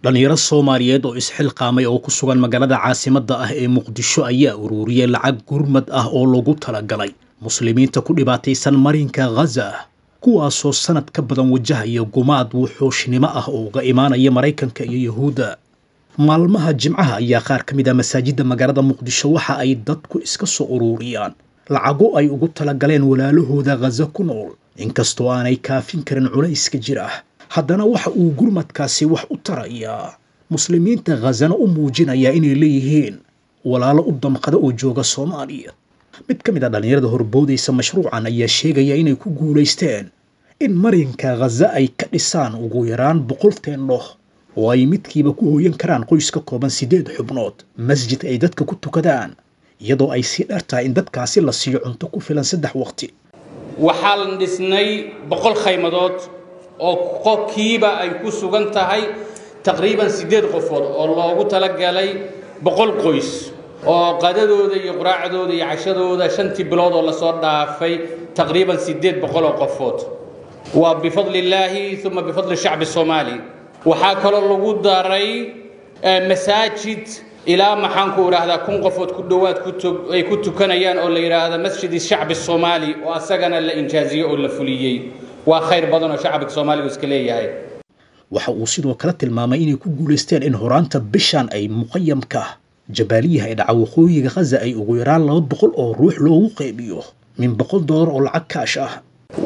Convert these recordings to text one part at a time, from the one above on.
dhallinyaro soomaaliyeed oo isxilqaamay oo ku sugan magaalada caasimadda ah ee muqdisho ayaa ururiyey lacag gurmad ah oo lagu talagalay muslimiinta ku dhibaataysan marinka khaza kuwaasoo sanad ka badan wajahaya gumaad wuxuushnimo ah oo uga imaanaya maraykanka iyo yuhuudda maalmaha jimcaha ayaa qaar ka mid ah masaajidda magaalada muqdisho waxa ay dadku iska soo ururiyaan lacago ay ugu talagaleen walaalahooda khaza ku nool inkastoo aanay kaafin karin culayska jira haddana waxa uu gurmadkaasi wax u tarayaa muslimiinta khazana u muujinayaa inay leeyihiin walaalo u damqada oo jooga soomaaliya mid ka mid a dhallinyarada horboodaysa mashruucan ayaa sheegaya inay ku guulaysteen in marinka khaza ay ka dhisaan ugu yaraan boqol teendhoh oo ay midkiiba ku hooyan karaan qoys ka kooban siddeed xubnood masjid ay dadka ku tukadaan iyadoo ay sii dheer tahay in dadkaasi la siiyo cunto ku filan saddex waqti waxaan dhisnay boqol khaymadood oo qofkiiba ay ku sugan tahay taqriiban siddeed qofood oo loogu talagalay boqol qoys oo qadadooda iyo quraacdooda iyo cashadooda shantii bilood oo lasoo dhaafay taqriiban siddeed boqol oo qofood waa bifadli illaahi uma bifadli shacbi soomaali waxaa kaloo lagu daray masaajid ilaa maxaanku idhaahdaa kun qofood ku dhowaad ay ku tukanayaan oo la yidhaahda masjid shacbi soomaali oo asagana la injaaziyey oo la fuliyey waa khayr badan oo shacbiga soomaaligu iska leeyahay waxa uu sidoo kale tilmaamay inay ku guulaysteen in horaanta bishan ay muqayamka jabaaliyaha ee dhaca waqooyiga khaza ay ugu yaraan laba boqol oo ruux loogu qaybiyo min boqol doolar oo lacag kaash ah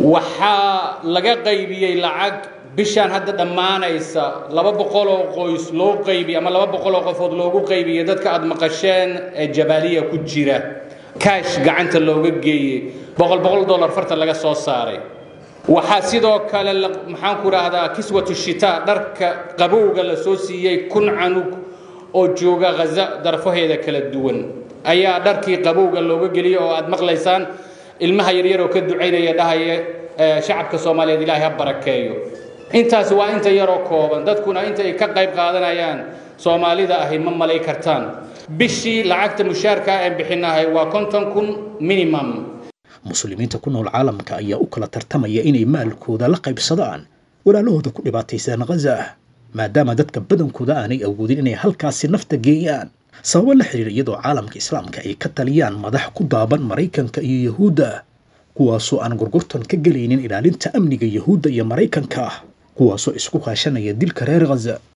waxaa laga qaybiyey lacag bishaan hadda dhammaanaysa laba boqol oo qoys loo qaybiy ama laba boqol oo qofood loogu qaybiyey dadka aad maqasheen ee jabaaliya ku jira kaash gacanta looga geeyey boqol boqol dollar farta laga soo saaray waxaa sidoo kale maxaanku idhaahdaa kiswatu shitaa dharka qabowga la soo siiyey kun canug oo jooga khaza darfaheeda kala duwan ayaa dharkii qabowga looga geliyey oo aad maqlaysaan ilmaha yaryar oo ka ducaynaya dhahaya shacabka soomaaliyeed ilaahay ha barakeeyo intaas waa inta yaroo kooban dadkuna inta ay ka qayb qaadanayaan soomaalida ahi ma malay kartaan bishii lacagta mushaarka aan bixinahay waa konton kun minimum muslimiinta ku nool caalamka ayaa u kala tartamaya inay maalkooda la qaybsadaan walaalahooda ku dhibaataysan khaza maadaama dadka badankooda aanay awoodin inay halkaasi nafta geeyaan sababo la xiriira iyadoo caalamka islaamka ay ka taliyaan madax ku daaban maraykanka iyo yahuudda kuwaasoo aan gorgortan ka gelaynin ilaalinta amniga yahuudda iyo maraykanka kuwaasoo isku kaashanaya dilka reer khaza